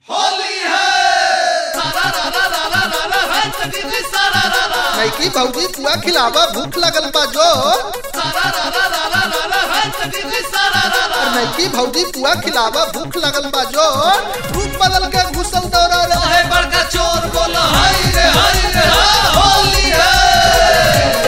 नैकी भौजी पुआ खिलावा भूख लगल बा जो और नैकी भौजी पुआ खिलावा भूख लगल बा जो रूप बदल के घुसल दौड़ा रहे बड़का चोर बोला हाय रे हाय रे हा, होली है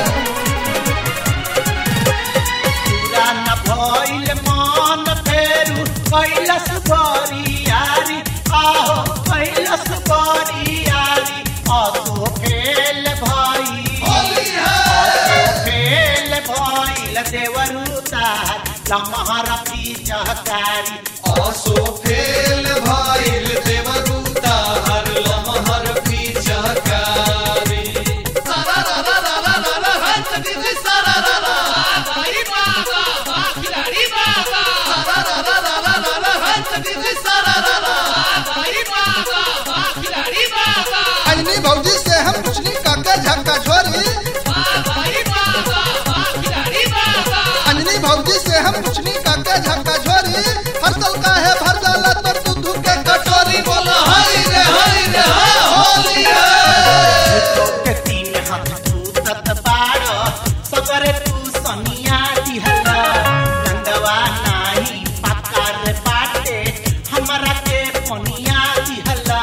पूरा न भइल मन फेरू कैलस बरियारी आहो कैलस बरियारी असो फेल भई होली है असो फेल भइल देवरुता लमहर पिचकारी आसो फेल भाईल देवरूता हर लमहर पिचकारी सारा रा रा रा रा रा रा हंस गिरी सारा रा रा भाई बाबा बा खिलाड़ी बाबा सारा रा रा रा रा रा रा हंस गिरी सारा रा रा भाई बाबा बा खिलाड़ी बाबा अंजनी भौजी से हम पूछनी काका झक्का छोरी भाई बाबा बा खिलाड़ी बाबा अंजनी भौजी से हम पूछनी काका झक्का छोरी हर तल का है भर जाला तो दूध के कटोरी बोला हाय रे हाय रे हा, होली है के तीन हाथ टूटत बाड़ सगरे तू सनिया दिहला नंदवा नाही पाकार बाटे हमरा के पनिया दिहला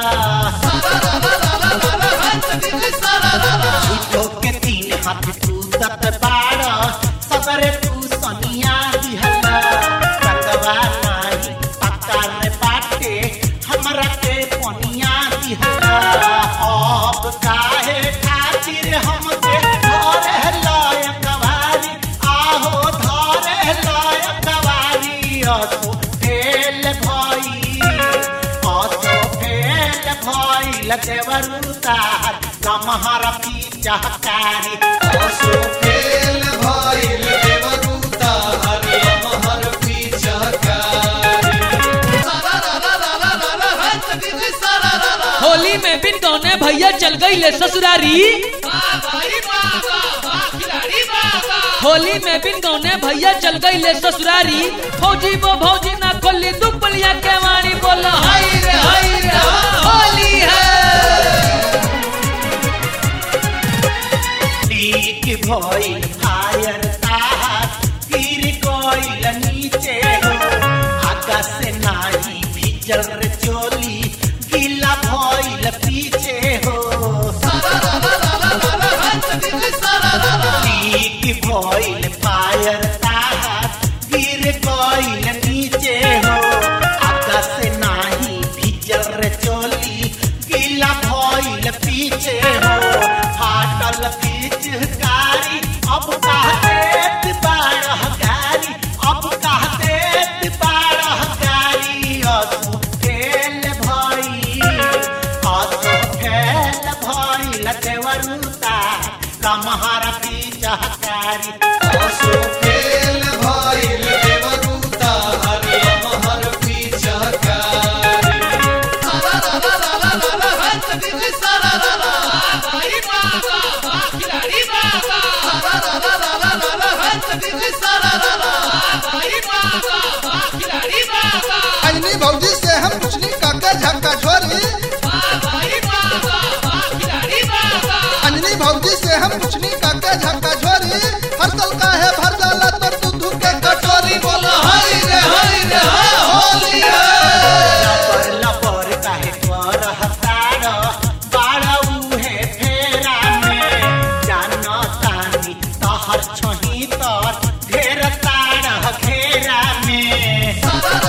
झूठो के तीन हाथ टूटत बाड़ सगरे तू सनिया दिहला नंदवा नाही पाकार बाटे हमरा के पनिया दिहला अब काहे खातिर हमके धरे लायक वारी आहो धरे लायक वारी असो फेल भई असो फेल भई देवरुता लमहर पिचकारी आसो फेल भाईल देवरूता हर लमहर पिचकारी सारा रा रा रा रा रा रा हंस गिरी सारा रा रा होली में बिन गौने भैया चल गई ले ससुरारी भाई बाबा बा खिलाड़ी बाबा होली में बिन गौने भैया चल गई ले ससुरारी फौजी वो भौजी ना खोली दुपलिया के वाणी बोला हाय रे हाय रे हा, होली है लीक भइल फायर तार गिर गइल नीचे हो आकाश से नाही भीजल रे चोली गीला भइल पीछे हो लीक भइल फायर तार गिर गइल नीचे हो आकाश से नाही भीजल रे चोली गीला भइल पीछे हो फाटल पिचकारी अब कहते बारह गारी अब कहते बारह गारी असु फेल भई असु फेल भई देवरुता लमहर पिचकारी आसो फेल भाईल देवरूता हर लमहर पिचकारी सारा रा रा रा रा रा रा हंस गिरी सारा रा रा भाई बाबा बा खिलाड़ी बाबा सारा रा रा रा रा रा रा हंस गिरी सारा रा रा भाई बाबा बा खिलाड़ी बाबा अंजनी भौजी से हम पूछनी काका झक्का छोरी भाई बाबा बा खिलाड़ी बाबा अंजनी भौजी से हम पूछनी काका झक्का छोरी हर तल का है भर जाला तो दूध के कटोरी बोला हाय रे हाय रे हा, होली है लबर लबर काहे कर हतार बाड़ उहे फेरा में जान तानी तहर छही तर ढेर तार घेरा में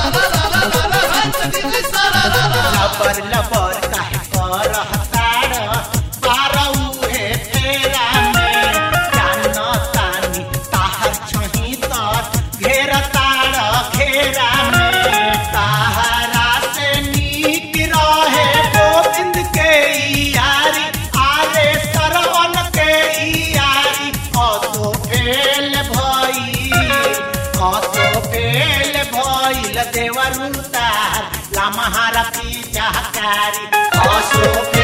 लबर लबर काहे कर हतार बाड़ उहे फेरा में जान तानी तहर छही तर घेर तार घेरा में ताहरा से नीक रहे गोविंद के यारी आरे सरवन के यारी असो फेल भई असो फेल भइल देवरुतार लमहारा पिचकारी असो फेल